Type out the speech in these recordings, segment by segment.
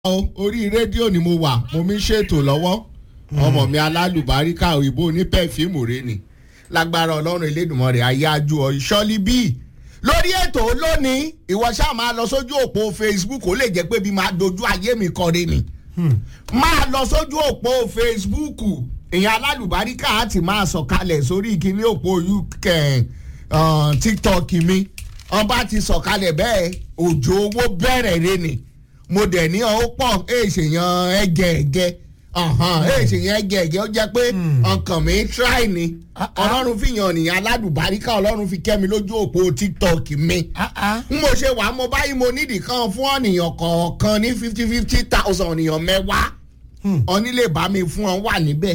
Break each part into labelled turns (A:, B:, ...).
A: o orí rédíò ni mo wà mo mi ṣètò lọ́wọ́ ọmọ mi alálùbáríkà òyìnbó ní pẹ́fíìmù rẹ ni lágbára ọlọ́run elédùnmọ́ rẹ̀ ayájú ọ ìṣọ́lí bíi lórí ètò lónìí ìwọ ṣáà máa lọ sójú òpó facebook ó lè jẹ́ pé bí máa dojú ayé mi kọrin ni máa lọ sójú òpó facebook ìyẹn alálùbáríkà á ti máa sọ̀kalẹ̀ sórí ìkíní òpó uk tiktok mi ọba ti sọ̀kalẹ̀ bẹ́ẹ̀ òjò owó bẹ̀rẹ̀ rẹ ni mo dẹ̀ ní ọ pọ̀ èsèyàn ẹgẹ̀ẹ̀gẹ̀ èsèyàn ẹgẹ̀ẹ̀gẹ̀ ó jẹ́ pé ọkàn mi try ni ọlọ́run fi yàn nìyẹn aládùbáríkà ọlọ́run fi kẹ́ mi lójú òpó tiktok mi n mo ṣe wà mo báyìí mo nídìí kan fún ọ̀nìyàn kọ̀ọ̀kan ní fifty fifty thousand ọ̀nìyàn mẹ́wàá ọ̀ní lè bá mi fún ọ wà níbẹ̀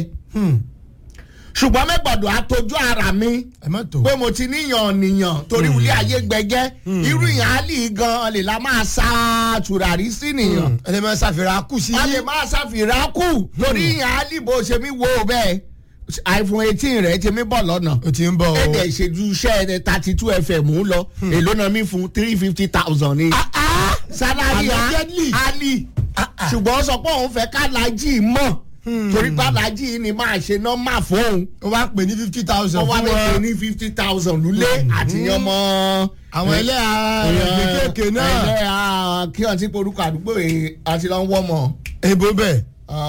A: ṣùgbọ́n mẹ́gbọ̀dọ̀ àtọ́jú ara mi
B: ẹ má tó.
A: pé mo ti níyàn nìyàn torí wulẹ̀ ayé gbẹgẹ́ irú ìyàn á lì gan lè la máa sa tùràrí sí nìyàn
B: ẹ lè máa ṣàfihàn kù sí.
A: a lè máa ṣàfihàn kù torí ìyàn á lì bó ṣe mí wo bẹ́ẹ̀ iphone eighteen rẹ̀ ti mí bọ̀ lọ́nà
B: o ti ń bọ̀ o.
A: èdè ìṣèjú iṣẹ́ thirty two fm ń lọ èló náà mi fún three fifty thousand ni sálárì
B: Allegedly.
A: ali ṣùgbọ́n ó sọ pé òun fẹ́ kálájì mọ̀ torí kálájì ni máa ṣe nọ́mà fóun
B: o bá pè ní fifty thousand
A: wọ́n wá
B: fún
A: lè pè
B: wọn.
A: ní fifty thousand lulẹ̀ àti yan mọ́.
B: àwọn ẹlẹ́yà kéékèèké náà.
A: ẹlẹ́yà kí wọ́n ti porúkọ àdúgbò yìí àti lọ́n wọ́ mọ́.
B: èbó bẹ́ẹ̀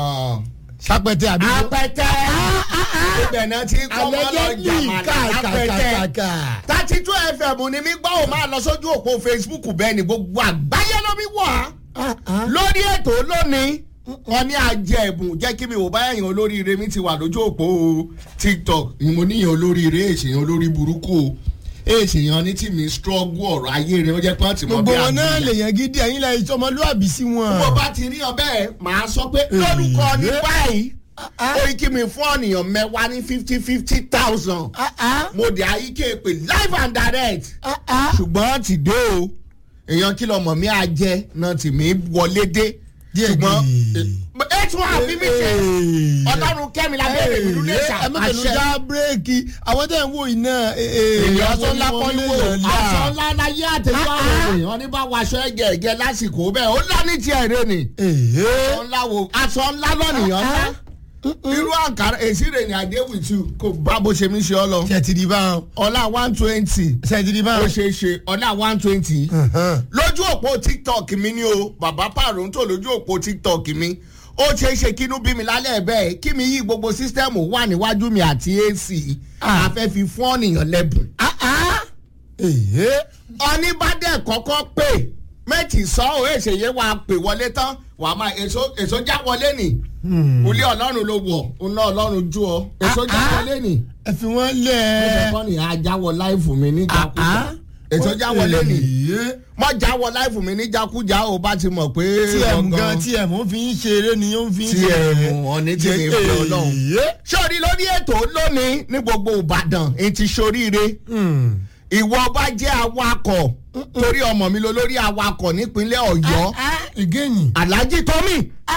B: sápẹ́tẹ àbí.
A: apẹtẹ ibẹ̀ náà ti kọ́ mọ́ lọ jàmàlà apẹtẹ
B: kàkàkàkà.
A: thirty two fm ni mi gbọ́ ò máa lọ sójú òpó facebook bẹ́ẹ̀ ni gbogbo àgbáyé ló mi wọ̀ á lórí ètò lónìí wọn ní ajẹ ẹbùn jẹ́ kí mi ò bá ẹ̀yàn olóríire mi ti wà lójú òpó tiktok ni mo níyàn olóríire èsèyàn olórí burúkú o èsèyàn ní tí mi struggle ọ̀rọ̀ ayé rẹ̀ ó jẹ́ pé wọ́n ti mọ
B: gbogbo
A: bí
B: wọn náà
A: àbúyá.
B: lè yàn gidi ẹ̀yin lẹ́yìn tí ọmọlúwàbí sí wọn.
A: bó bá ti rí ọ bẹ́ẹ̀ màá sọ pé lórúkọ ní báyìí ó yí kí mi fún ọ̀nìyàn mẹ́wàá ní fifty fifty thousand mo dé ayíké pé live and direct ṣùgbọ́n ti dé o èèyàn kí lọmọ mi á jẹ náà tì mí wọlé dé
B: Díẹ̀
A: ṣùgbọ́n
B: díẹ̀.
A: ẹ tún àfi mi ṣe ọlọ́run kẹ́mi lábẹ́rẹ́ ìlú lè
B: ẹ má tẹnu
A: ṣàpàṣẹ
B: já bírèkì àwọn tẹ̀ ń wò yìí náà. èèyàn aṣọ ńlá kọ́ lè yàn lá.
A: aṣọ ńlá láyé àtẹ̀jọ́ àwọn èèyàn ní bá waṣọ ẹ̀gẹ̀ ẹ̀gẹ̀ lásìkò bẹ́ẹ̀ ó lá ní tiẹ̀ rẹ ni
B: èyí.
A: aṣọ ńlá wo aṣọ ńlá lọ́nìyàn ńlá irú àǹkárá èsì rẹ̀ ni àdé with you kò bá bó ṣe mí ṣe ọ lọ
B: ṣe ti di báwọn.
A: ọlá one twenty
B: ṣe ti di
A: ó
B: báwọn.
A: ṣe é ṣe ọlá one twenty lójú òpó tiktok mi ni o bàbá pàrọ̀ǹtò lójú òpó tiktok mi ó ṣeé ṣe kínú bí mi lálẹ́ bẹ́ẹ̀ kí mi yí gbogbo sísítẹ́ẹ̀mù wà níwájú mi àti ac afẹ́ fi fún ọ̀nìyàn lẹ́bùn.
B: èyí.
A: oníbàdàn kọ́kọ́ pè méjì sọ ọ́ èsèyé wa pè wọlé tán wàá máa èso èso já wọlé nì olé ọlọ́run ló wọ̀ ọ̀nà ọlọ́run jú ọ èso já wọlé nì
B: ẹ fi wọ́n lẹ̀.
A: mo fẹ́ kọ́ ni àjáwọ̀ láìfù mi níjàkújà èso já wọlé nì
B: èyí.
A: mọ jáwọ́ láìfù mi níjàkújà ó bá ti mọ̀ pé
B: tm gan tm ó fi ń ṣeré ni ó fi ń
A: tm ọ̀ní tí mi fi ọlọ́run
B: èyí.
A: sórí lórí ètò lónìí ní gbogbo ìbàdàn ètí soríire ìwọ bá jẹ́ awakọ̀ torí ọmọ mi lọ lórí awakọ̀ nípínlẹ̀ ọ̀yọ́
B: ìgéyìn
A: alhaji tomi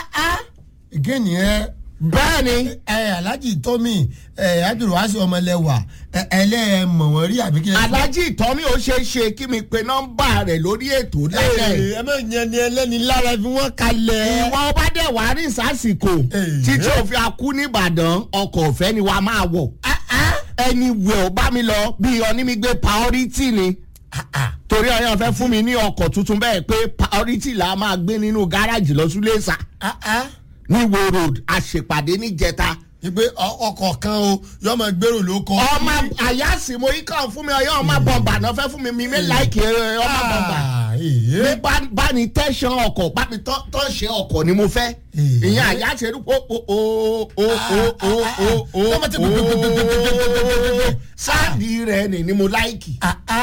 B: ìgéyìn ẹ
A: bẹ́ẹ̀ ni
B: ẹ alhaji tómi ẹ abdulwasi ọmọlẹwà ẹ ẹlẹ́ẹ̀mọ̀ wọ́n rí àbí kí ẹ.
A: alhaji tomi ó ṣeé ṣe kí mi pe nọ́mbà rẹ̀ lórí ètò lẹ́lẹ̀
B: ẹ ẹ má yẹn ni ẹlẹ́ni lára fi wọ́n kalẹ̀.
A: ìwọ bá dẹ̀ wá rí sásìkò
B: Èyí.
A: títí òfin akú nìbàdàn ọkọ̀ ọ̀fẹ́ ni wàá máa wọ̀ ẹni wẹ̀ ọ́ bá mi lọ bí onímígbé priority ni torí ọyàn fẹ́ fún mi ní ọkọ̀ tuntun bẹ́ẹ̀ pé priority là á máa gbé nínú gáràjì lọ súlẹ̀sà ní wo road àṣèpàdé níjẹta
B: ìgbé ọkọ̀ kan o yọ ọmọ gbèrò ló kọ.
A: ọmọ àyàsí mo yí kàn fún mi ọyàn ọmọ bọ̀m̀bà náà fẹ́ fún mi mi mi láìkì ọmọ bọ̀m̀bà
B: èyí.
A: mi bá bá ní tẹ̀sán ọkọ̀ bá mi tọ́ tọ́ ṣe ọkọ̀ ni mo fẹ́
B: Èyí.
A: ìyẹn àyàsí ẹ̀rú o o o o o o o
B: Lọ́mọ tí gbogbogbogbogbogbogbogbogbò.
A: o sáàdì rẹ̀ ni ni mo láìkì.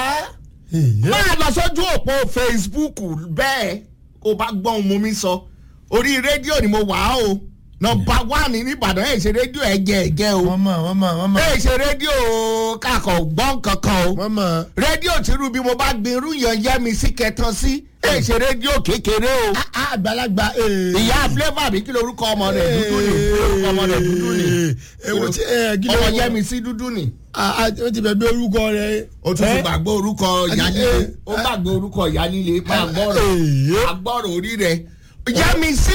B: èyí.
A: máa lọ sójú òpó facebook bẹ́ẹ̀ kó bá gbọ́n mu mi sọ orí rédíò ni mo wà á o nọmba wánì nìbàdàn ẹ̀ ṣe rédíò ẹ̀gẹ́ ẹ̀gẹ́ o
B: wọ́n mọ̀ wọ́n mọ̀ wọ́n mọ̀.
A: ẹ̀ ṣe rédíò kakọ̀ gbọ́n kankan o
B: wọ́n mọ̀.
A: rédíò tìrú bí mo bá gbin irú yan yẹ́ mi sí kẹtàn sí ẹ̀ ṣe rédíò kékeré o
B: àgbàlagbà. ee.
A: ìyá flavour àbí kí lorúkọ ọmọ rẹ̀ dúdú ni orúkọ ọmọ rẹ̀ dúdú ni
B: èwo tí ẹ kí ló
A: ọmọ
B: wọ-
A: yẹ́ mi sí dúdú ni
B: ó ti bẹ̀ bí orúkọ rẹ̀.
A: o tún ti
B: Eh?
A: gbàgbé orúkọ ìyá
B: Eh,
A: líle
B: eh,
A: ó gbàgbé orúkọ ìyá líle máa gbọ́rọ̀
B: Eh, eh.
A: agbọ́rọ̀ orí rẹ̀ yẹ́mi sí